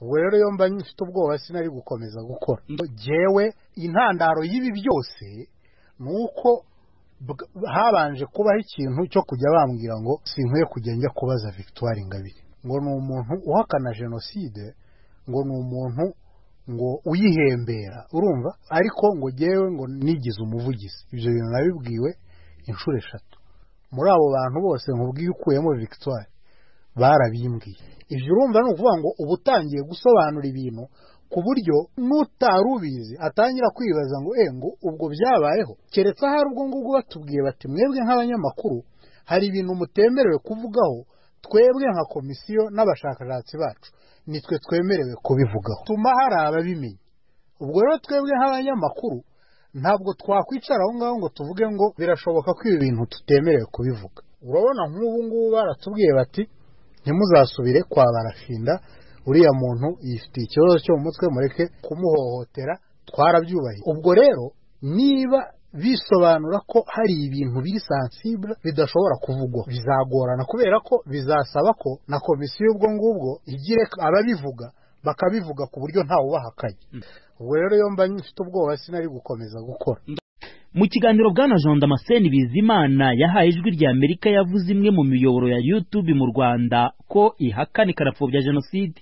ubwo rero iyo mba mfite ubwoba sinari gukomeza gukora ngewe intandaro y'ibi byose ni uko habanje kubaho ikintu cyo kujya bambwira ngo sinkwiye kujya njya kubaza victoire ingabire ngo ni umuntu uhakana jenoside ngo ni umuntu ngo uyihembera urumva ariko ngo ngewe ngo nigize umuvugizi ibyo bintu nabibwiwe inshuro eshatu muri abo bantu bose nkubwiye ukuyemo victoire barabimbwiye ibyo urumva ni ukuvuga ngo uba utangiye gusobanura ibintu ku buryo n'utari ubizi atangira kwibaza ngo e ngo ubwo byabayeho keretse ahari ubwo ngubwo batubwiye bati mwebwe nk'abanyamakuru hari ibintu mutemerewe kuvugaho twebwe nka komisiyo n'abashakashatsi bacu nitwe twemerewe kubivugaho tuma hari ababimenya ubwo rero twebwe nk'abanyamakuru ntabwo twakwicara aho ngaho ngo tuvuge ngo birashoboka ko ibi bintu tutemerewe kubivuga urabona nk'ubu ngubu baratubwiye bati ntimuzasubire kwa barashinda uriya muntu yifitiye ikibazo cyo mu mutwe mureke kumuhohotera twarabyubahiye ubwo rero niba bisobanura ko hari ibintu biri sansibure bidashobora kuvugwa bizagorana kubera ko bizasaba ko na komisiyo ubwo ngubwo igire ababivuga bakabivuga ku buryo ntawe ubahakanye ubwo rero iyo mba mfite ubwoba sinari gukomeza gukora mu kiganiro bwana jean damascene bizimana yahaye ijwi rya amerika yavuze imwe mu miyoboro ya youtube mu rwanda ko ihakana ikanapfobya jenoside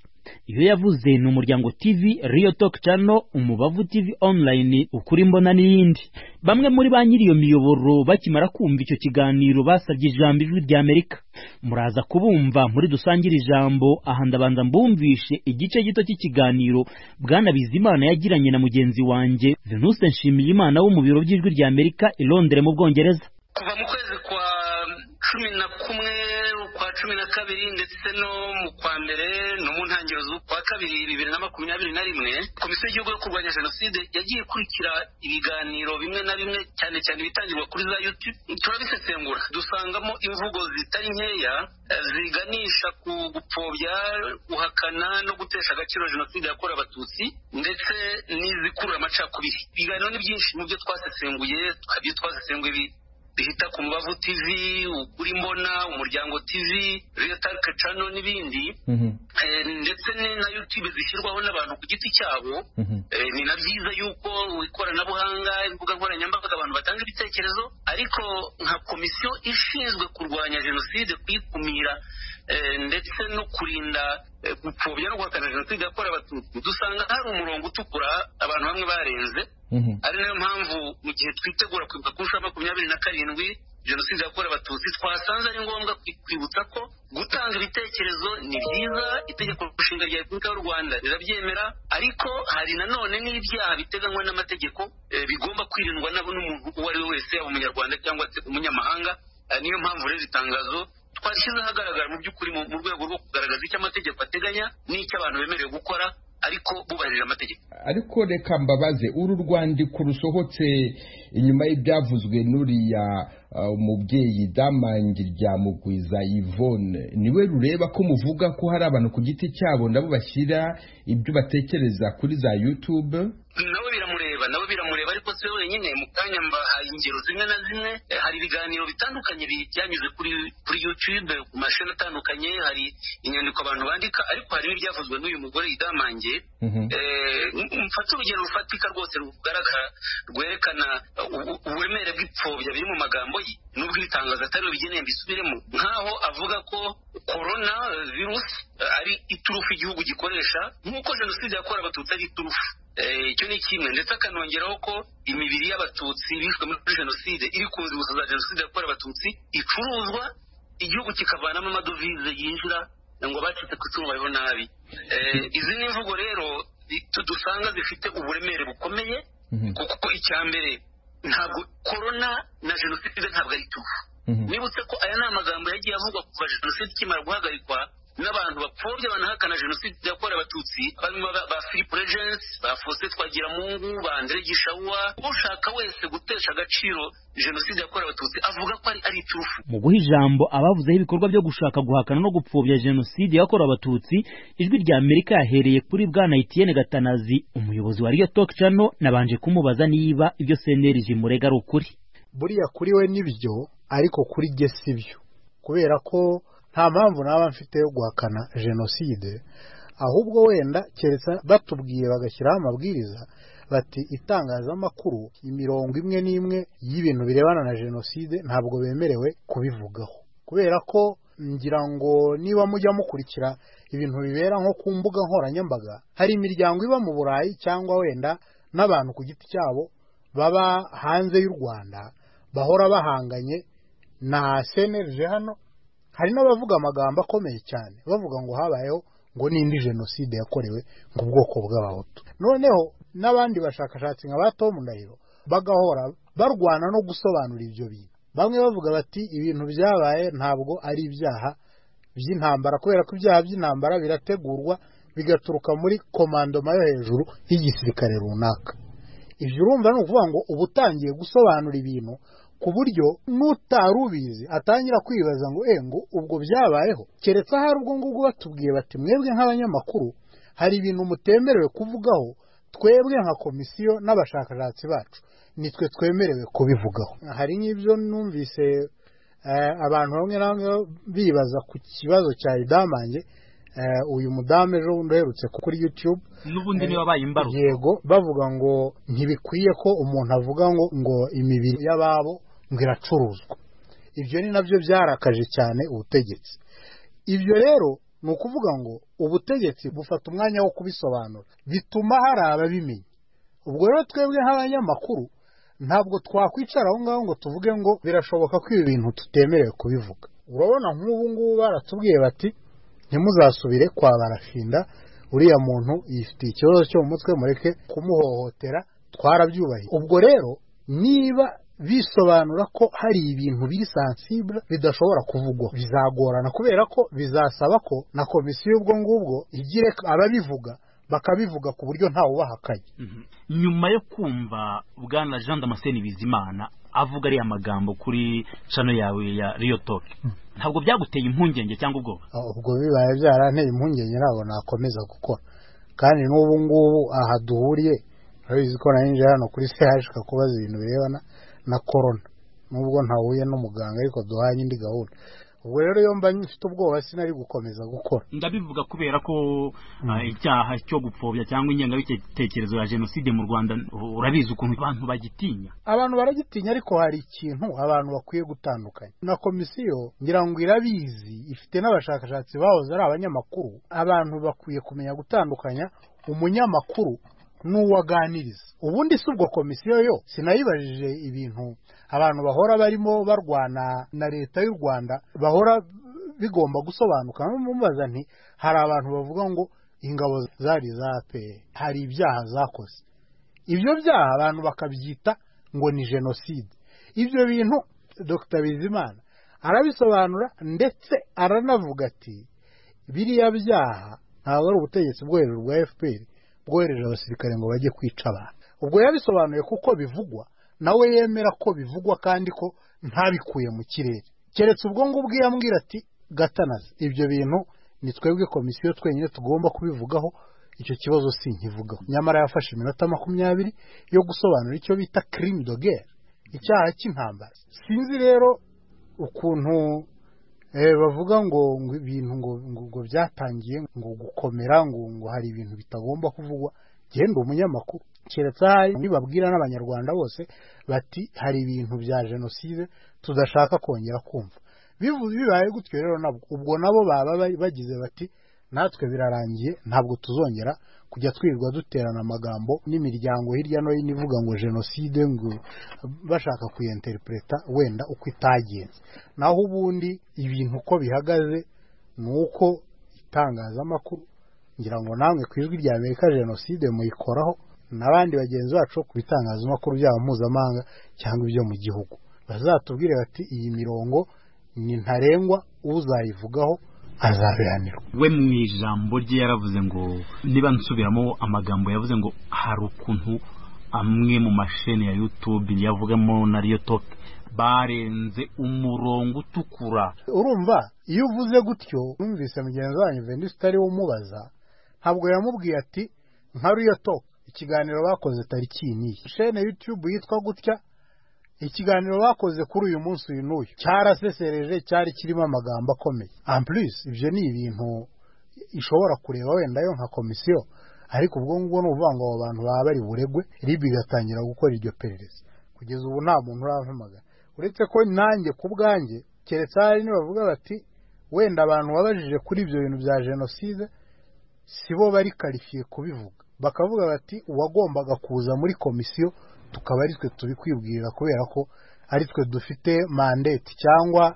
iyo yavuze ni umuryango tv riyo talk channel umubavu tv online ukuri mbona n'iyindi bamwe muri ba nyiri iyo miyoboro bakimara kumva icyo kiganiro basabye ijambo ijwi rya amerika muraza kubumva muri dusangire ijambo aha ndabanza mbumvishe igice gito cy'ikiganiro bwana bizimana yagiranye na mugenzi wanjye venuse nshimiyimana wo mu biro by'ijwi rya amerika i londres mu bwongereza kuva mu kwezi kwa cumi na kumwe ukwa cumi na kabiri ndetse no mu kwa mbere no mu ntangiriro z'ukwa kabiri bibiri na makumyabiri na rimwe komisiyo y'igihugu yo kurwanya jenoside yagiye ikurikira ibiganiro bimwe na bimwe cyane cyane ibitangirwa kuri za yutube turabisesengura dusangamo imvugo zitari nkeya ziganisha ku gupfobya guhakana no gutesha agaciro jenoside yakorewe abatutsi ndetse n'izikurura amacakubiri ibiganiro ni byinshi mu byo twasesenguye ibyo twasesenguye bihita ku mbavu tv ukuri mbona umuryango tv reyotarike cano n'ibindi ndetse na yutube zishyirwaho n'abantu ku giti cyabo ni na byiza yuko ikoranabuhanga imbuga nkoranyambaga abantu batanga ibitekerezo ariko nka komisiyo ishinzwe kurwanya jenoside kuyikumira ndetse no kurinda gupfobya no guhakana jenoside yakorewe abatutsi dusanga hari umurongo utukura abantu bamwe barenze ari nayo mpamvu mu gihe twitegura kwibuka ku nshuro makumyabiri na karindwi jenoside yakorewe abatutsi twasanze ari ngombwa kwibutsa ko gutanga ibitekerezo ni byiza itegeko nshinga rya repubulika y'u rwanda rirabyemera ariko hari nanone n'ibyaha biteganywa n'amategeko bigomba kwirindwa nabo n'umuntu uwo ari we wese yaba umunyarwanda cyangwa se umunyamahanga niyo mpamvu rero itangazo twashyize ahagaragara mu by'ukuri mu rwego rwo kugaragaza icyo amategeko ateganya n'icyo abantu bemerewe gukora ariko bubahirira amategeko ariko reka mbabaze uru rwandiko rusohotse inyuma y'ibyavuzwe n'uriya umubyeyi damange rya mugwiza yvonne niwe rureba ko muvuga ko hari abantu ku giti cyabo nabo bashyira ibyo batekereza kuri za yutube nawe biramureba nawe biramureba ariko si we wenyine mu kanya mbahaye ingero zimwe na zimwe hari ibiganiro bitandukanye byanyuze kuri kuri yutube ku mashini atandukanye hari inyandiko abantu bandika ariko hari n'ibyavuzwe n'uyu mugore yidamange mfata urugero rufatika rwose rugaragara rwerekana uburemere bw'ipfobya biri mu magambo ye n'ubwo ibitangazo atari bigeneye mbisubiremo nk'aho avuga ko korona virusi ari iturufu igihugu gikoresha nk'uko jenoside yakorewe abatutsi ari iturufu icyo ni kimwe ndetse akanongeraho ko imibiri y'abatutsi bishwe muri jenoside iri ku nzibutso za jenoside yakorewe abatutsi icuruzwa igihugu kikavanamo amadovize yinjira ngo abacitse ku itungo bariho nabi izi ni imvugo rero dusanga zifite uburemere bukomeye kuko icya mbere ntabwo korona na jenoside ntabwo ari iturufu nibutse ko aya ni amagambo yagiye avugwa kuva jenoside ikimara guhagarikwa n'abantu bapfobya banahakana jenoside yakorewe abatutsi barimo ba philippe regensi ba faustin twagiramungu ba andre gishawa ushaka wese gutesha agaciro jenoside yakorewe abatutsi avuga ko ari iturufu mu guha ijambo abavuzeho ibikorwa byo gushaka guhakana no gupfobya jenoside yakorewe abatutsi ijwi rya amerika yahereye kuri bwana etienne gatanazi umuyobozi wa riyo talk channel nabanje kumubaza niba ibyo seneri jimurega ari ukuri buriya kuri we nibyo ariko kuri jye si byo kubera ko nta mpamvu naba mfite yo guhakana jenoside ahubwo wenda keretse batubwiye bagashyiraho amabwiriza bati itangazamakuru imirongo imwe n'imwe y'ibintu birebana na jenoside ntabwo bemerewe kubivugaho kubera ko ngira ngo niba mujya mukurikira ibintu bibera nko ku mbuga nkoranyambaga hari imiryango iba mu burayi cyangwa wenda n'abantu ku giti cyabo baba hanze y'u rwanda bahora bahanganye na senerije hano hari n'abavuga amagambo akomeye cyane bavuga ngo habayeho ngo n'indi jenoside yakorewe ngo ubwoko bw'abahutu noneho n'abandi bashakashatsi nka ba tomu ndahiro bagahora barwana no gusobanura ibyo bintu bamwe bavuga bati ibintu byabaye ntabwo ari ibyaha by'intambara kubera ko ibyaha by'intambara birategurwa bigaturuka muri komandoma yo hejuru y'igisirikare runaka ibyo urumva ni ukuvuga ngo uba utangiye gusobanura ibintu ku buryo n'utari ubizi atangira kwibaza ngo ngo ubwo byabayeho keretse ahari ubwo ngubwo batubwiye bati mwebwe nk'abanyamakuru hari ibintu mutemerewe kuvugaho twebwe nka komisiyo n'abashakashatsi bacu nitwe twemerewe kubivugaho hari nk'ibyo numvise abantu bamwe na bamwe bibaza ku kibazo cya idamange uyu mudamu ejo bundi uherutse kuri yutube n'ubundi niba abaye imbarutso yego bavuga ngo ntibikwiye ko umuntu avuga ngo ngo imibiri y'ababo ngo iracuruzwa ibyo ni nabyo byarakaje cyane ubutegetsi ibyo rero ni ukuvuga ngo ubutegetsi bufata umwanya wo kubisobanura bituma hari ababimenya ubwo rero twebwe nk'abanyamakuru ntabwo twakwicara aho ngaho ngo tuvuge ngo birashoboka ko ibi bintu tutemerewe kubivuga urabona nk'ubu ngubu baratubwiye bati ntimuzasubire kwa barashinda uriya muntu yifitiye ikibazo cyo mu mutwe mureke kumuhohotera twarabyubahiye ubwo rero niba bisobanura ko hari ibintu biri sansibura bidashobora kuvugwa bizagorana kubera ko bizasaba ko na komisiyo ubwo ngubwo igire ababivuga bakabivuga ku buryo ntawe ubahakanye nyuma yo kumva bwana jean damascene bizimana avuga ariya magambo kuri cano yawe ya riyo toke ntabwo byaguteye impungenge cyangwa ubwoba ubwo bibaye byaranteye impungenge ntabwo nakomeza gukora kandi n'ubu ngubu aha duhuriye urabizi ko narinjiye hano kuri se hashaka kubaza ibintu birebana na korona nubwo ntahuye n'umuganga ariko duhanye indi gahunda ubwo rero iyo mba mfite ubwoba sinari gukomeza gukora ndabivuga kubera ko icyaha cyo gupfobya cyangwa ingengabitekerezo ya jenoside mu rwanda urabizi ukuntu abantu bagitinya abantu baragitinya ariko hari ikintu abantu bakwiye gutandukanya na komisiyo ngira ngo irabizi ifite n'abashakashatsi bahoze ari abanyamakuru abantu bakwiye kumenya gutandukanya umunyamakuru n'uwaganiriza ubundi si ubwo komisiyo yo sinayibajije ibintu abantu bahora barimo barwana na leta y'u rwanda bahora bigomba gusobanuka mubaza nti hari abantu bavuga ngo ingabo zari za aperi hari ibyaha zakoze ibyo byaha abantu bakabyita ngo ni jenoside ibyo bintu dr bizimana arabisobanura ndetse aranavuga ati biriya byaha ntabwo ari ubutegetsi bwo hejuru bwa fpr bwohereje abasirikare ngo bajye kwica abantu ubwo yabisobanuye kuko bivugwa nawe yemera ko bivugwa kandi ko ntabikuye mu kirere keretse ubwo ngubwo yambwira ati gatanazi ibyo bintu ni twebwe komisiyo twenyine tugomba kubivugaho icyo kibazo si nkivugaho nyamara yafashe iminota makumyabiri yo gusobanura icyo bita kirimi dogere icyaha cy'intambara sinzi rero ukuntu bavuga ngo ibintu ngo byatangiye ngo gukomera ngo ngo hari ibintu bitagomba kuvugwa genda umunyamakuru keretse ahari nibabwira n'abanyarwanda bose bati hari ibintu bya jenoside tudashaka kongera kumva bibaye gutyo rero nabwo ubwo nabo baba bagize bati natwe birarangiye ntabwo tuzongera kujya twirirwa duterana amagambo n'imiryango hirya no hino ivuga ngo jenoside ngo bashaka kuyenterintereta wenda uko itagenze naho ubundi ibintu uko bihagaze ni uko itangazamakuru ngira ngo namwe ku ijwi rya amerika jenoside muyikoraho n'abandi bagenzi bacu ku bitangazamakuru byabo mpuzamahanga cyangwa ibyo mu gihugu bazatubwire bati iyi mirongo ni ntarengwa uzayivugaho azabihanirwa we mu ijambo rye yaravuze ngo niba nsubiramo amagambo yavuze ngo hari ukuntu amwe mu masheni ya yutube yavugamo na riyo toke barenze umurongo utukura urumva iyo uvuze gutyo numvise mugenzi wanyu venise utari umubaza ntabwo yamubwiye ati nka riyo toke ikiganiro bakoze tariki iyi n'iyi shene yutube yitwa gutya ikiganiro bakoze kuri uyu munsi uyu n'uyu cyarasesereje cyari kirimo amagambo akomeye ampurisi ibyo ni ibintu ishobora kureba wenda yo nka komisiyo ariko ubwo ngubwo ni ukuvuga ngo abo bantu baba bari buregwe ribi igatangira gukora iryo perereza kugeza ubu nta muntu urampamagara uretse ko nanjye ku bwanjye keretse hari nibavuga bati wenda abantu babajije kuri ibyo bintu bya jenoside si bo bari karifiye kubivuga bakavuga bati uwagombaga kuza muri komisiyo tukaba ari twe tubikwibwirira kubera ko ari twe dufite mandate cyangwa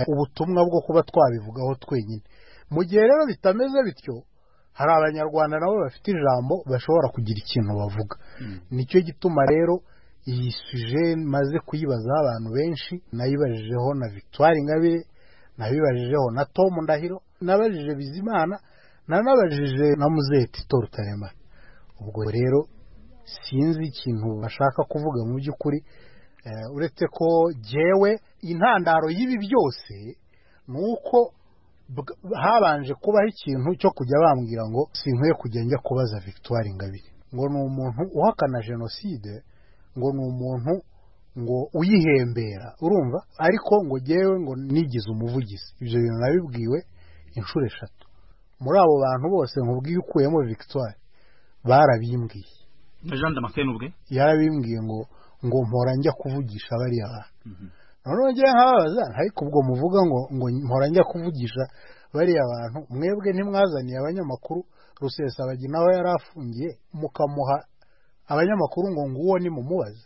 ubutumwa bwo kuba twabivugaho twenyine mu gihe rero bitameze bityo hari abanyarwanda nabo bafite ijambo bashobora kugira ikintu bavuga nicyo gituma rero iyi suje maze kuyibazaho abantu benshi nayibajijeho na victoire ingabire nabibajijeho na tom ndahiro nabajije bizimana nanabajije na muzeti rutaremara ubwo rero sinzi ikintu bashaka kuvuga mu by'ukuri uretse ko jyewe intandaro y'ibi byose ni uko habanje kubaho ikintu cyo kujya bambwira ngo sinkwiye kujya njya kubaza victoire ingabire ngo ni umuntu uhakana jenoside ngo ni umuntu ngo uyihembera urumva ariko ngo jyewe ngo nigize umuvugizi ibyo bintu nabibwiwe inshuro eshatu muri abo bantu bose nkubwiye ukuyemo victoire barabimbwiye na jean damascene ubwe yarabimbwiye ngo ngo mpora njya kuvugisha bariya bantu noneho ngira nkababaza ariko ubwo muvuga ngo ngo mpora njya kuvugisha bariya bantu mwebwe ntimwazaniye abanyamakuru rusesabagi nawe yari afungiye mukamuha abanyamakuru ngo nguwo ni mumubaze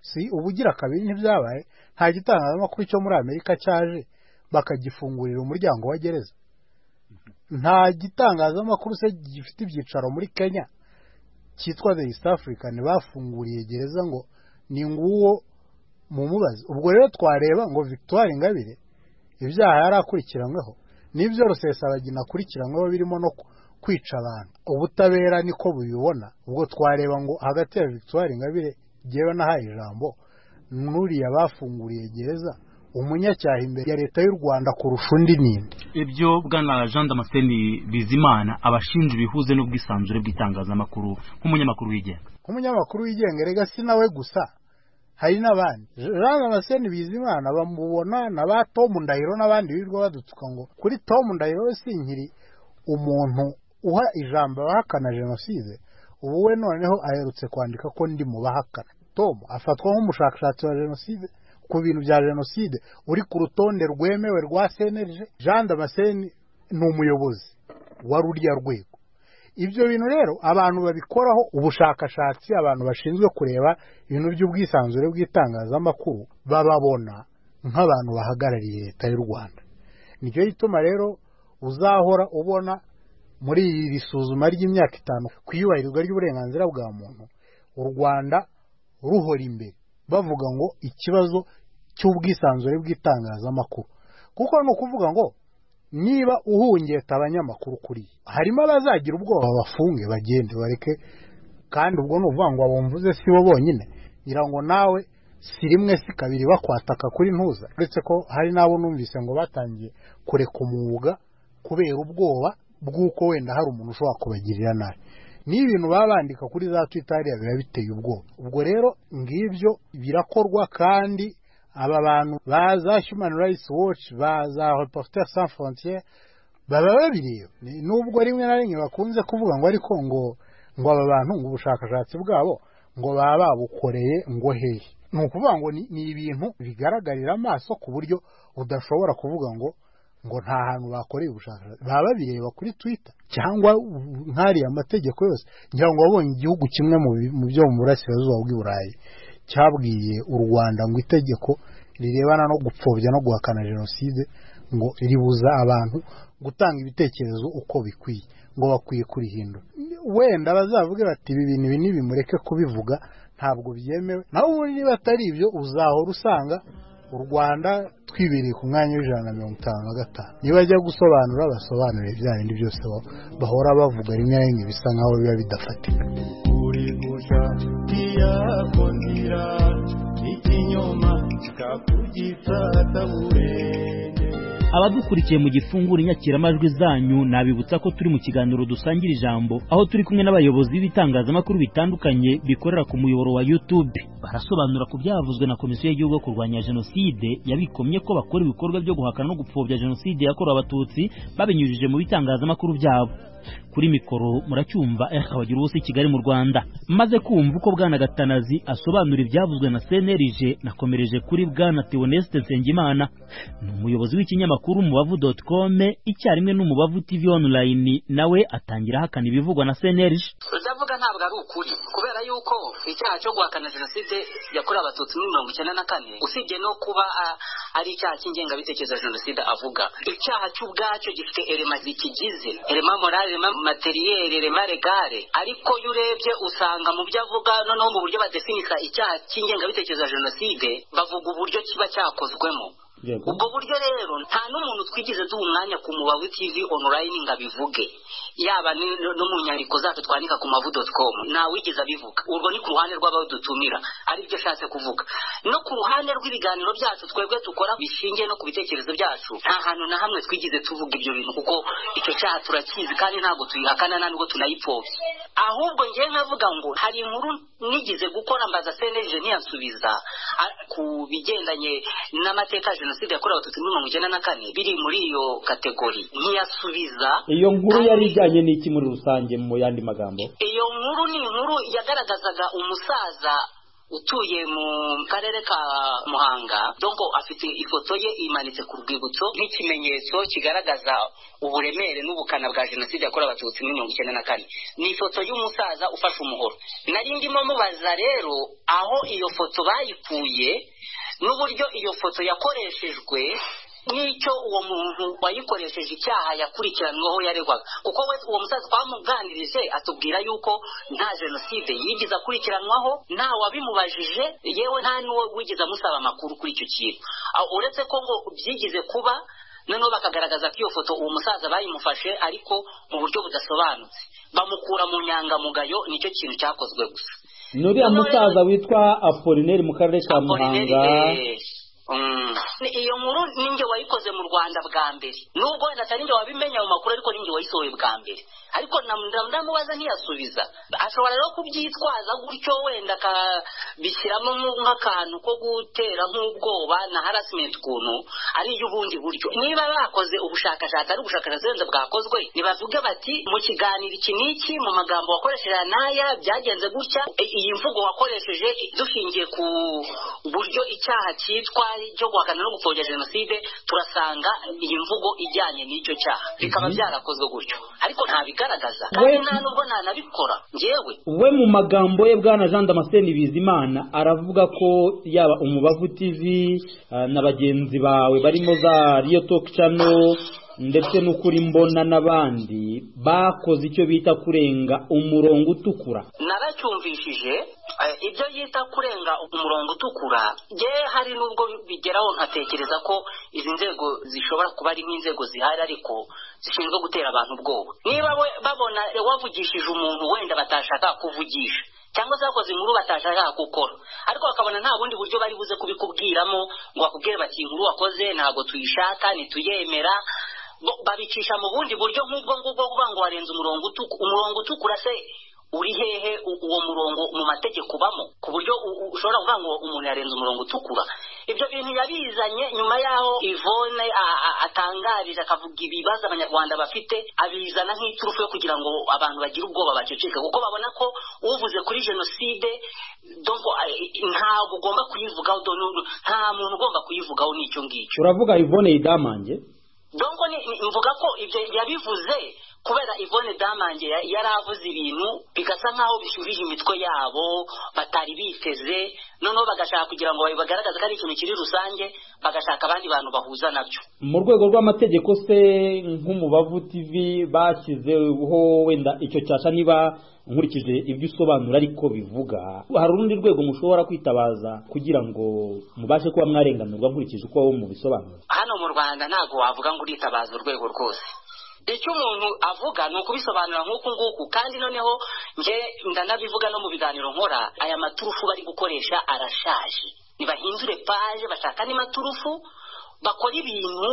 si ubugira kabiri ntibyabaye nta gitangazamakuru cyo muri amerika cyaje bakagifungurira umuryango wa gereza nta gitangazamakuru se gifite ibyicaro muri kenya cyitwa the east african bafunguriye gereza ngo ni nguwo mumubaze ubwo rero twareba ngo victoire ingabire ibyaha yari akurikiranyweho n'ibyo rusesabagina akurikiranyweho birimo no kwica abantu ubutabera niko bubibona ubwo twareba ngo hagati ya victoire ingabire ngewe nahaye ijambo n'uriya bafunguriye gereza umunyacyaha imbere ya leta y'u rwanda kurusha undi ninde ibyo bwana jean damascene bizimana abashinja ibihuze n'ubwisanzure bw'itangazamakuru nk'umunyamakuru wigenga nk'umunyamakuru wigenga rega si nawe gusa hari n'abandi jean damascene bizimana bamubona na ba tomu ndahiro n'abandi birirwa badutuka ngo kuri tomu ndahiro we si nkiri umuntu uha ijambo abahakana jenoside ubu we noneho aherutse kwandika ko ndi mu bahakana tomu afatwa nk'umushakashatsi wa jenoside ku bintu bya jenoside uri ku rutonde rwemewe rwa senerije jean damascene ni umuyobozi wa ruriya rwego ibyo bintu rero abantu babikoraho ubushakashatsi abantu bashinzwe kureba ibintu by'ubwisanzure bw'itangazamakuru bababona nk'abantu bahagarariye leta y'u rwanda nicyo gituma rero uzahora ubona muri iri suzuma ry'imyaka itanu ku iyubahirizwa ry'uburenganzira bwa muntu u rwanda ruhora imbere bavuga ngo ikibazo cy'ubwisanzure bw'itangazamakuru kuko ni ukuvuga ngo niba uhungeta abanyamakuru kuri harimo abazagira ubwoba bafunge bagende bareke kandi ubwo ni ukuvuga ngo abumvuze si bo bonyine ngira ngo nawe si rimwe si kabiri bakwataka kuri ntuza uretse ko hari n'abo numvise ngo batangiye kureka umwuga kubera ubwoba bw'uko wenda hari umuntu ushobora kubagirira nabi niba ibintu baba bandika kuri za twitariya biba biteye ubwoba ubwo rero ngibyo birakorwa kandi aba bantu baza human rights watch baza reporter sans frontiere baba babireba nubwo rimwe na rimwe bakunze kuvuga ngo ariko ngo ngo aba bantu ngo ubushakashatsi bwabo ngo baba babukoreye ngo hehe ni ukuvuga ngo ni ibintu bigaragarira amaso ku buryo udashobora kuvuga ngo ngo nta hantu bakoreye ubushakashatsi baba babireba kuri twita cyangwa nkariya amategeko yose ngira ngo wabonye igihugu kimwe mu byo mu burasirazuba bw'iburayi cyabwiye u rwanda ngo itegeko rirebana no gupfobya no guhakana jenoside ngo ribuza abantu gutanga ibitekerezo uko bikwiye ngo bakwiye kurihindura wenda bazavuge bati ibi bintu ibi n'ibi mureke kubivuga ntabwo byemewe naho ubundi niba atari ibyo uzahora usanga u rwanda twibereye ku mwanya w'ijana na mirongo itanu na gatanu niba ajya gusobanura basobanurire bya bindi byose bahora bavuga rimwe na rimwe bisa nkaho biba bidafatika uri gusa ntiyako nzira ikinyoma kikakugitsa ataburenge abadukurikiye mu gifunguro inyakiramajwi zanyu nabibutsa ko turi mu kiganiro dusangira ijambo aho turi kumwe n'abayobozi b'ibitangazamakuru bitandukanye bikorera ku muyoboro wa YouTube barasobanura ku byavuzwe na komisiyo y'igihugu yo kurwanya jenoside yabikomye ko bakora ibikorwa byo guhakana no gupfobya jenoside yakorewe abatutsi babinyujije mu bitangazamakuru byabo kuri mikoro muracyumva eha bagira ubusa i kigali mu rwanda maze kumva uko bwana gatanazi asobanura ibyavuzwe na cnlg nakomereje kuri bwana teoneste nsengimana ni umuyobozi w'ikinyamakuru mubavu doti kome icyarimwe n'umubavu tv online nawe atangira ahakana ibivugwa na cnlg utavuga ntabwo ari ukuri kubera yuko icyaha cyo guhakana jenoside yakorewe abatutsi muri mirongo icyenda na kane usibye no kuba ah, ari icyaha cy'ingengabitekerezo ya jenoside avuga icyaha cy'ubwacyo gifite erema zikigize erema morale erema materiyeri erema regare ariko iyo urebye usanga mu byo avuga noneho mu buryo badefinisa icyaha cy'ingengabitekerezo ya jenoside bavuga uburyo kiba cyakozwemo ubwo buryo rero nta n'umuntu twigeze duha umwanya ku mubavu tv online ngo abivuge yaba ni- no mu nyandiko zacu twandika ku mavu doti komu ntawigeze abivuga urwo ni ku ruhande rw'abadutumira aribyo ashatse kuvuga no ku ruhande rw'ibiganiro byacu twebwe dukora bishingiye no ku bitekerezo byacu nta hantu na hamwe twigeze tuvuga ibyo bintu kuko icyo cyaha turakizi kandi ntabwo tuyihakana nta nubwo tunayipfobya ahubwo ngewe nkavuga ngo hari inkuru nigeze gukora mbaza cnlg ntiyansubiza a- ku bigendanye n'amateka ya jenoside yakorewe abatutsi muri mirongo icyenda na kane biri muri iyo kategori ntiyasubiza iyo nkuru yari ijyanye n'iki muri rusange mu yandi magambo iyo nkuru ni inkuru yagaragazaga umusaza utuye mu karere ka muhanga donko afite ifoto ye imanitse ku rwibutso nk'ikimenyetso kigaragaza uburemere n'ubukana bwa jenoside yakorewe abatutsi muri mirongo icyenda na kane ni ifoto y'umusaza ufashe umuhoro nari ndimo mubaza rero aho iyo foto bayikuye n'uburyo iyo foto yakoreshejwe n'icyo uwo muntu wayikoresheje icyaha yakurikiranweho yaregwaga kuko we uwo musaza twamuganirije atubwira yuko nta jenoside yigeze akurikiranwaho nta wabimubajije yewe nta n'uwo wigeze amusaba amakuru kuri icyo kintu Ah, uretse ko ngo byigize kuba noneho bakagaragaza ko iyo foto uwo musaza bayimufashe ariko mu buryo budasobanutse bamukura mu nyangamugayo nicyo kintu cyakozwe gusa n'uriya musaza witwa apolineri mu karere ka muhanga Apolineri, eh, mm. Ni- iyo nkuru ninjye wayikoze mu rwanda bwa mbere nubwo wenda atari njye wabimenya mu makuru ariko ninjye wayisohoye bwa mbere ariko nam- nam- ndamubaza ntiyasubiza ashobora rero kubyitwaza gutyo wenda akabishyiramo mu- nk'akantu ko gutera nk'ubwoba na harasimenti ukuntu ari iy'ubundi buryo niba bakoze ubushakashatsi ari ubushakashatsi wenda bwakozwe nibavuge bati mu kiganiro iki n'iki mu magambo wakoresheje aya n'aya byagenze gutya i- iyi mvugo wakoresheje dushingiye ku buryo icyaha cyitwa cyo guhakana no gupfobya jenoside turasanga iyi mvugo ijyanye n'icyo cyaha bikaba byarakozwe gutyo ariko ntabigaragaza kandi We- nta nubwo ntanabikora njyewe we mu magambo ye bwana jean damascene bizimana aravuga ko yaba umubavu tv eh, na bagenzi bawe barimo za riyo toki cano ndetse n'ukuri mbona n'abandi bakoze icyo bita kurenga umurongo utukura naracyumvishije eh, ibyo yita kurenga umurongo utukura ye hari n'ubwo bigeraho nkatekereza ko izi nzego zishobora kuba ari nk'inzego zihari ariko zishinzwe gutera abantu ubwoba niba we- babona wavugishije umuntu wenda batashaka kuvugisha cyangwa se bakoze inkuru batashaka gukora ariko bakabona nta bundi buryo bari buze kubikubwiramo ngo bakubwire bati inkuru wakoze ntabwo tuyishaka ntituyemera bo- babicisha mu bundi buryo nk'ubwo ngubwo kuvuga ngo warenze umurongo utukura umurongo utukura se uri hehe u- uwo murongo mu mategeko ubamo ku buryo u- u- ushobora kuvuga ngo umuntu yarenze umurongo utukura ibyo bintu yabizanye nyuma y'aho ivone a- a- atangarije akavuga ibibazo abanyarwanda bafite abizana nk'iturufu yo kugira ngo abantu bagire ubwoba baceceke kuko babona ko uvuze kuri jenoside donc a- ntabwo ugomba kuyivugaho do- nu- nta muntu ugomba kuyivugaho n'icyo ngicyo uravuga ivone idamange donko ni- ni- mvuga ko ibyo yabivuze kubera Yvonne Damange ya- yari avuze ibintu bigasa nk'aho bishyurije imitwe yabo batari biteze noneho bagashaka kugira ngo bagaragaze ko ari ikintu kiri rusange bagashaka abandi bantu bahuza nabyo mu rwego rw'amategeko se nk'umubavu tv bashyizeho wenda icyo cyasha niba nkurikije ibyo usobanura ariko bivuga hari urundi rwego mushobora kwitabaza kugira ngo mubashe kuba mwarenganurwa nkurikije uko wowe mubisobanura hano mu rwanda ntabwo wavuga ngo uritabaza urwego rwose icyo umuntu avuga ni ukubisobanura nk'uku nguku kandi noneho nge ndanabivuga no mu biganiro nkora aya maturufu bari gukoresha arashaje ntibahindure paje bashaka andi maturufu bakora ibintu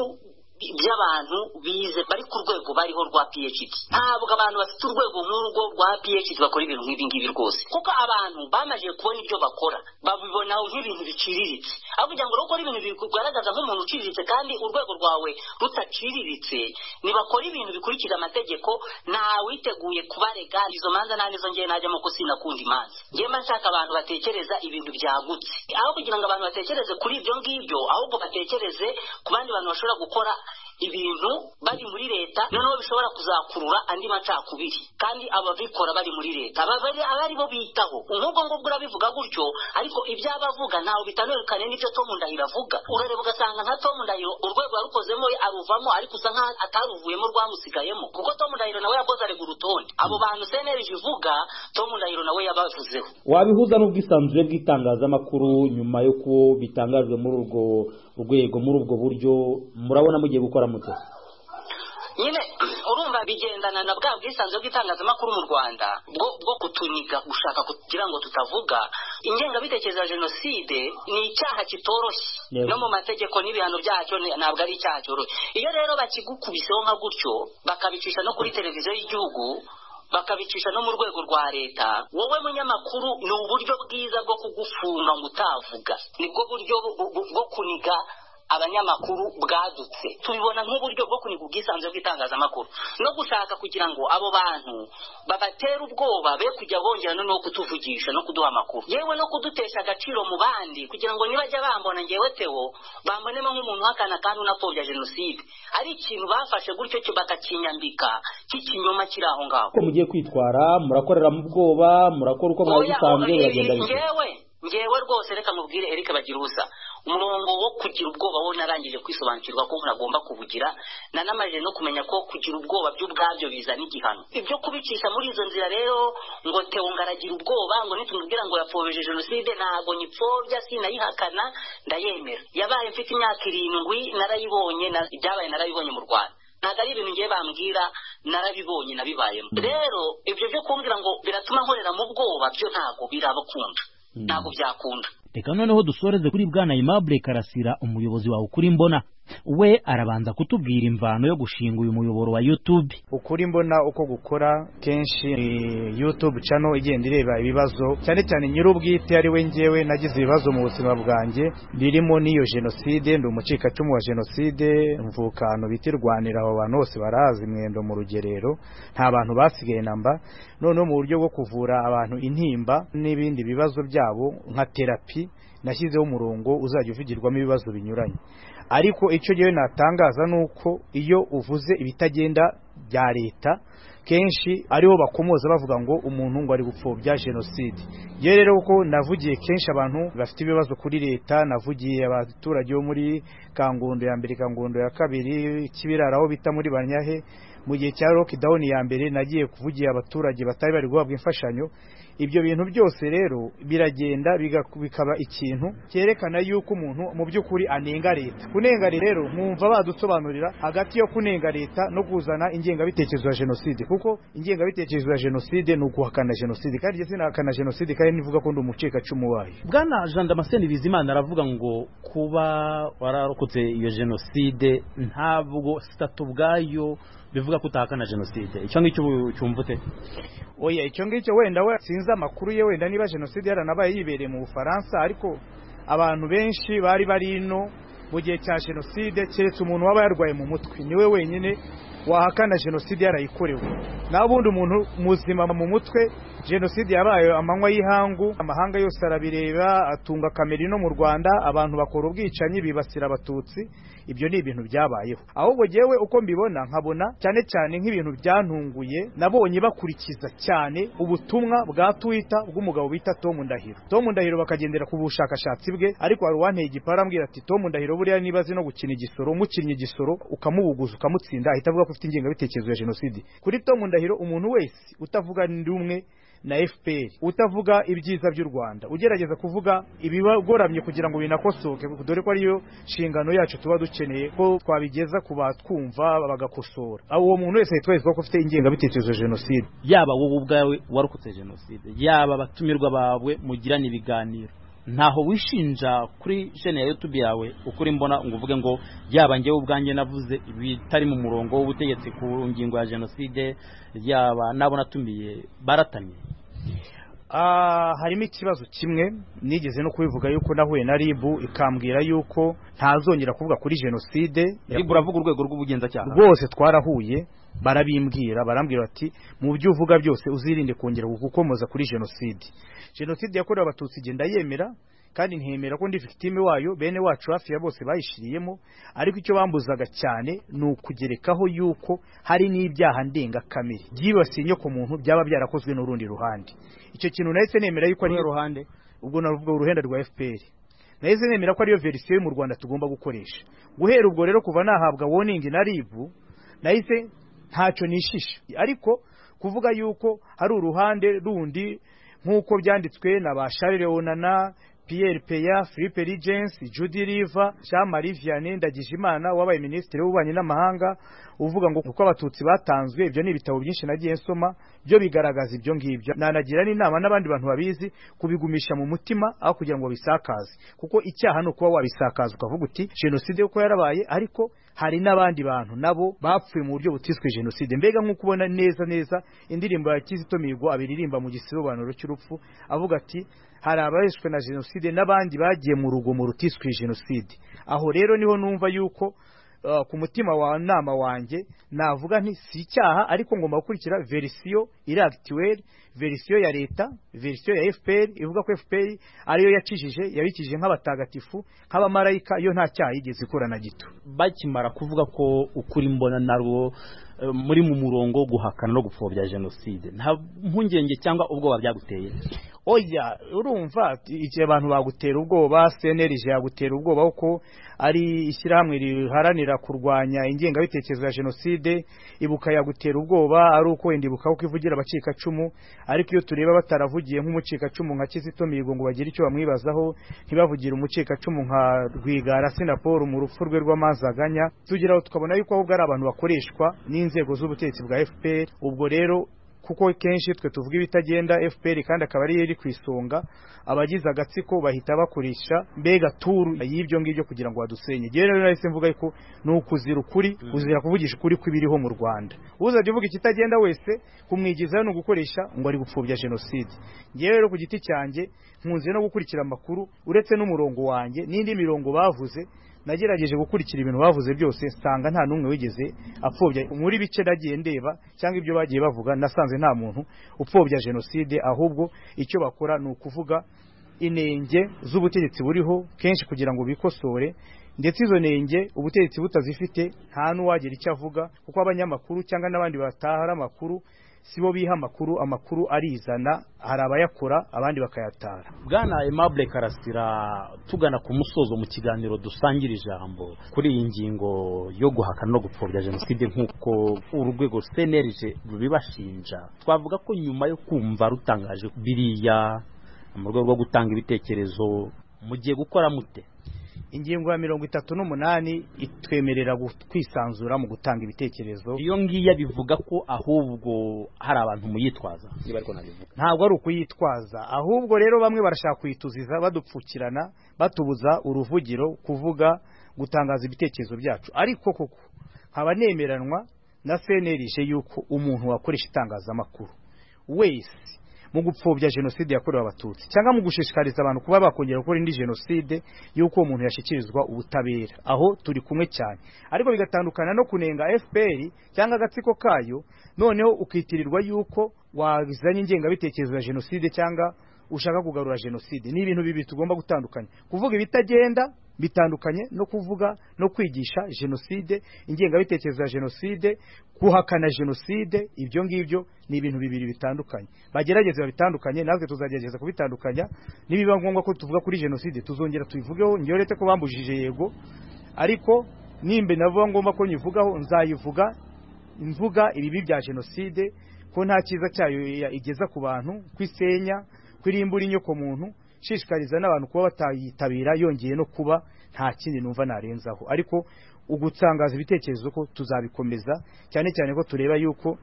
by'abantu bize bari ku rwego bariho rwa phd ntabwo abantu bafite urwego nk'urwo rwa phd bakora ibintu nk'ibi ngibi rwose kuko abantu bamaze kubona ibyo bakora babibona nk'ibintu biciriritse aho kugira ngo bakore ibintu bigaragaza nk'umuntu uciriritse kandi urwego rwawe rutaciriritse ntibakora ibintu bikurikira amategeko ntawiteguye kubarega izo manza nta nizo ngewe najyamo ko sinakunda imanza ngewe nshaka abantu batekereza ibintu byagutse aho kugira ngo abantu batekereze kuri ibyo ngibyo ahubwo batekereze ku bandi bantu bashobora gukora ibintu bari muri leta noneho bishobora kuzakurura andi macakubiri kandi ababikora bari muri leta abari bo bitaho nk'ubwo ngubwo urabivuga gutyo ariko ibyo aba avuga ntawe bitanukane n'ibyo Tom Ndahiro avuga urareba ugasanga nka Tom Ndahiro urwego yarukozemo aruvamo ariko usa nkaho ataruvuyemo rwamusigayemo kuko Tom Ndahiro nawe yakoze arega urutonde abo bantu senerije ivuga Tom Ndahiro nawe yabavuzeho wabihuza n'ubwisanzure bw'itangazamakuru nyuma y'uko bitangajwe muri urwo rwego muri ubwo buryo murabona mugiye gukora muto nyine urumva bigendana na bwa bwisanzure bw'itangazamakuru mu rwanda bwo kutuniga gushaka kugira ngo tutavuga ingengabitekerezo ya jenoside ni icyaha kitoroshye no mu mategeko n'ibihano byacyo ntabwo ari icyaha cyoroshye iyo rero bakigukubiseho nka gutyo bakabicisha no kuri televiziyo y'igihugu bakabicisha no mu rwego rwa leta wowe munyamakuru ni uburyo bwiza bwo kugufunga ngo utavuga nibwo buryo bwo kuniga abanyamakuru bwadutse tubibona nk'uburyo bwo kuniga ubwisanzure bw'itangazamakuru no gushaka kugira ngo abo bantu babatere ubwoba be kujya bongera noneho kutuvugisha no kuduha amakuru yewe no kudutesha agaciro mu bandi kugira ngo nibajya bambona ngewe tewo bambonemo nk'umuntu uhakana kandi unapfobya jenoside ari ikintu bafashe gutyo cyo bakakinyambika cy'ikinyoma kiri aho ngaho uko mugiye kwitwara murakorera mu bwoba murakora uko mwari musanzwe biragenda ngewe ngewe rwose reka mubwire erike bagira ubusa umurongo wo kugira ubwoba wo narangije kwisobanukirwa ko ntagomba kubugira nanamajije no kumenya ko kugira ubwoba byo ubwabyo bizana igihano ibyo kubicisha muri izo nzira rero ngo tewo ngaragira ubwoba ngo nitumubwira ngo yapfobije jenoside ntabwo nyipfobya sinayihakana ndayemera yabaye mfite imyaka irindwi narayibonye ibyabaye narabibonye mu rwanda ntabwo ari ibintu ngiye bambwira narabibonye nabibayemo rero ibyo byo kumbwira ngo biratuma nkorera mu bwoba byo ntabwo birabakunda ntabwo byakunda reka noneho dusoreze kuri bwana imabure karasira umuyobozi wawe ukuri mbona we arabanza kutubwira imvano yo gushinga uyu muyoboro wa yutube ukuri mbona uko gukora kenshi yutube cano igenda ireba ibibazo cyane cyane nyir'ubwite ari we ngewe nagize ibibazo mu buzima bwanjye birimo n'iyo jenoside ndi umucikacumu wa jenoside mvukano bita irwanira abo bantu bose barazi mwendo mu rugerero nta bantu basigaye namba noneho mu buryo bwo kuvura abantu intimba n'ibindi bibazo byabo nka terapi nashyizeho umurongo uzajya uvugirwamo ibibazo binyuranye ariko icyo gihe natangaza ni uko iyo uvuze ibitagenda bya leta kenshi ariho bakomoza bavuga ngo umuntu ngo ari gupfobya jenoside iyo rero kuko navugiye kenshi abantu bafite ibibazo kuri leta navugiye abaturage bo muri kangondo ya mbere kangondo ya kabiri kibirara aho bita muri banyahe mu gihe cya lockdown ya mbere nagiye kuvugira abaturage batari bari guhabwa imfashanyo ibyo bintu byose rero biragenda bikaba ikintu cyerekana yuko umuntu mu by'ukuri anenga leta kunenga rero nkumva badusobanurira hagati yo kunenga leta no kuzana ingengabitekerezo ya jenoside kuko ingengabitekerezo ya jenoside ni uguhakana jenoside kandi jye sinahakana jenoside kandi nivuga ko ndi umucikacumu wayo bwana jean damascene bizimana aravuga ngo kuba wararokotse iyo jenoside ntabwo sitatu ubwayo bivuga ko utahakana jenoside icyo ngicyo cyumva ute oya icyo ngicyo wenda we sinzi amakuru ye wenda niba jenoside yaranabaye yibereye mu bufaransa ariko abantu benshi bari bari ino mu gihe cya jenoside keretse umuntu waba yarwaye mu mutwe niwe wenyine wahakana jenoside yarayikorewe naho ubundi umuntu muzima mu mutwe jenoside yabaye amanywa y'ihangu amahanga yose arabireba atunga kamera ino mu rwanda abantu bakora ubwicanyi bibasira abatutsi ibyo ni ibintu byabayeho ahubwo ngewe uko mbibona nkabona cyane cyane nk'ibintu byantunguye nabonye bakurikiza cyane ubutumwa bwa twita bw'umugabo bita Tom Ndahiro Tom Ndahiro bakagendera ku bushakashatsi bwe ariko hari uwanteye igipara ambwira ati Tom Ndahiro buriya niba azi no gukina igisoro umukinnyi igisoro ukamubuguza ukamutsinda ahita avuga ko ufite ingengabitekerezo ya jenoside kuri Tom Ndahiro umuntu wese utavuga ndi umwe na fpr utavuga ibyiza by'u rwanda ugerageza kuvuga ibibagoramye kugira ngo binakosoke dore ko ariyo nshingano yacu tuba dukeneye ko twabigeza ku batwumva bagakosora uwo muntu wese yitwereka ko ufite ingengabitekerezo ya jenoside yaba wowe ubwawe warokotse jenoside yaba abatumirwa bawe mugirana ibiganiro ntaho wishinja kuri shene ya youtube yawe ukuri mbona ngo uvuge ngo yaba njyewe ubwanjye navuze bitari mu murongo w'ubutegetsi ku ngingo ya jenoside yaba n'abo natumiye baratamye harimo ikibazo kimwe nigeze no kubivuga yuko nahuye na ribu ikambwira yuko ntazongera kuvuga kuri jenoside ribu uravuga urwego rw'ubugenzacyaha rwose twarahuye barabimbwira barambwira bati mu byo uvuga byose uzirinde kongera gukomoza kuri jenoside jenoside yakorewe abatutsi igenda yemera kandi ntiyemera ko ndi victime wayo bene wacu hafi ya bose bayishiriyemo ariko icyo bambuzaga cyane ni ukugerekaho yuko hari n'ibyaha ndengakamere byibasiye inyoko muntu byaba byarakozwe n'urundi ruhande icyo kintu nahise nemera yuko ari ruhande ubwo navuga uruhenda rwa FPR nahise nemera ko ariyo verisiyo yo mu Rwanda tugomba gukoresha guhera ubwo rero kuva nahabwa warning na ribu nahise ntacyo nishisha ariko kuvuga yuko hari uruhande rundi nk'uko byanditswe na ba Charles Leonana Pierre Peya, Philippe Rigensi, Judy Riva, Jean-Marie Vianney Ndagijimana wabaye minisitiri w'ububanyi n'amahanga uvuga ngo kuko abatutsi batanzwe ibyo ni ibitabo byinshi nagiye nsoma byo bigaragaza ibyo ngibyo nanagira n'inama n'abandi bantu babizi kubigumisha mu mutima aho kugira ngo bisakaze kuko icyaha ni ukuba wabisakaza ukavuga uti jenoside kuko yarabaye ariko hari n'abandi bantu nabo bapfuye mu buryo butiswe jenoside mbega nk'uko ubona neza neza indirimbo ya Kizito Mihigo abiririmba mu gisobanuro cy'urupfu avuga ati hari abaheshwe na jenoside n'abandi bagiye mu rugomo rutiswe jenoside aho rero niho numva yuko uh, ku mutima wa nama wanjye navuga nti si icyaha ariko ngomba gukurikira verisiyo iri akituweri verisiyo ya leta verisiyo ya fpr ivuga ko fpr ariyo yakijije yabikije nk'abatagatifu nk'abamarayika yo nta cyaha yigeze ikora na gito bakimara kuvuga ko ukuri mbona narwo muri mu murongo wo guhakana no gupfobya jenoside nta mpungenge cyangwa ubwoba byaguteye oya urumva igihe abantu bagutera ubwoba senerije yagutera ubwoba kuko ari ishyirahamwe riharanira kurwanya ingengabitekerezo ya jenoside ibuka yagutera ubwoba ari uko wenda ibuka kuko ivugira abacikacumu ariko iyo tureba bataravugiye nk'umucikacumu nka kizito mihigo ngo bagire icyo bamwibazaho ntibavugire umucikacumu nka rwigara sinaporo mu rupfu rwe rw'amazaganya tugeraho tukabona yuko ahubwo ari abantu bakoreshwa n'inzego z'ubutegetsi bwa fpr ubwo rero kuko kenshi twe tuvuga ibitagenda fpr kandi akaba ariyo iri ku isonga abagize agatsiko bahita bakoresha mbega turu y'ibyo ngibyo kugira ngo badusenye ngewe rero nahise mvuga yuko ni ukuzira ukuri kuzira kuvugisha ukuri kw'ibiriho mu rwanda uzajya uvuga ikitagenda wese kumwigizayo ni ugukoresha ngo ari gupfobya jenoside ngewe rero ku giti cyanjye nkunze no gukurikira amakuru uretse n'umurongo wanjye n'indi mirongo bavuze nagerageje gukurikira ibintu bavuze byose nsanga nta n'umwe wigeze apfobya muri bice nagiye ndeba cyangwa ibyo bagiye bavuga nasanze nta muntu upfobya jenoside ahubwo icyo bakora ni ukuvuga inenge z'ubutegetsi buriho kenshi kugira ngo bikosore ndetse izo nenge ubutegetsi butazifite nta n'uwagira icyo avuga kuko abanyamakuru cyangwa n'abandi batahara amakuru si bo biha amakuru amakuru arizana hari abayakora abandi bakayatara bwana aimable karasira tugana ku musozo mu kiganiro dusangira ijambo kuri iyi ngingo yo guhakana no gupfobya jenoside nk'uko urwego senerije rubibashinja twavuga ko nyuma yo kumva rutangaje biriya mu rwego rwo gutanga ibitekerezo mugiye gukora mute ingingo ya mirongo itatu n'umunani itwemerera kwisanzura mu gutanga ibitekerezo iyo ngiyo bivuga ko ahubwo hari abantu muyitwaza ntabwo ari ukuyitwaza ahubwo rero bamwe barashaka kuyituziza badupfukirana batubuza uruvugiro kuvuga gutangaza ibitekerezo byacu ariko koko nkaba nemeranwa na senerije yuko umuntu wakoresha itangazamakuru wese mu gupfobya jenoside yakorewe abatutsi cyangwa mu gushishikariza abantu kuba bakongera gukora indi jenoside y'uko umuntu yashyikirizwa ubutabera aho turi kumwe cyane ariko bigatandukana no kunenga fpr cyangwa agatsiko kayo noneho ukitirirwa yuko wazanye ingengabitekerezo ya jenoside cyangwa ushaka kugarura jenoside ni ibintu bibiri tugomba gutandukanya kuvuga ibitagenda bitandukanye no kuvuga no kwigisha jenoside ingengabitekerezo ya jenoside guhakana jenoside ibyo ngibyo ni ibintu bibiri bitandukanye bagerageze babitandukanye natwe tuzagerageza kubitandukanya nibiba ngombwa ko tuvuga kuri jenoside tuzongera tuyivugeho ngewe leta ko bambujije yego ariko nimba navuga ngombwa ko nyivugaho nzayivuga mvuga ibibi bya jenoside ko nta cyiza cyayo igeza ku bantu kwisenya kurimbura inyoko muntu nshishikariza n'abantu kuba batayitabira yongeye no kuba nta kindi numva narenzaho ariko ugutangaza ibitekerezo ko tuzabikomeza cyane cyane ko tureba yuko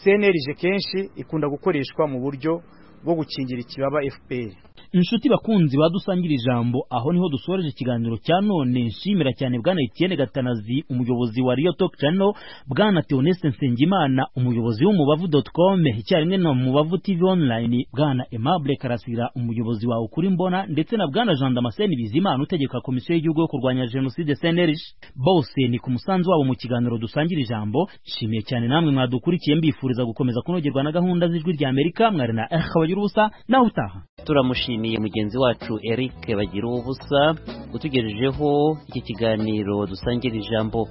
CNRG kenshi ikunda gukoreshwa mu buryo bwo gukingira ikibaba fpr inshuti bakunzi badusangira ijambo aho niho dusoreje ikiganiro cya none nshimira cyane bwana etienne gatanazi umuyobozi wa riyo topu cano bwana teonese nsengimana umuyobozi w'umubavu doti com icyarimwe na mubavu tv online bwana aimable karasira umuyobozi wawe ukuri mbona ndetse na bwana jean damascene bizimana utegeka komisiyo y'igihugu yo kurwanya jenoside cnlg bose ni ku musanzu wabo mu kiganiro dusangira ijambo nshimiye cyane namwe mwadukurikiye mbifuriza gukomeza kunogerwa na gahunda z'ijwi rya amerika mwari na eric bagirubusa nawe utaha turamushimiye mugenzi wacu eric bagira ubusa utugejejeho iki kiganiro dusangira ijambo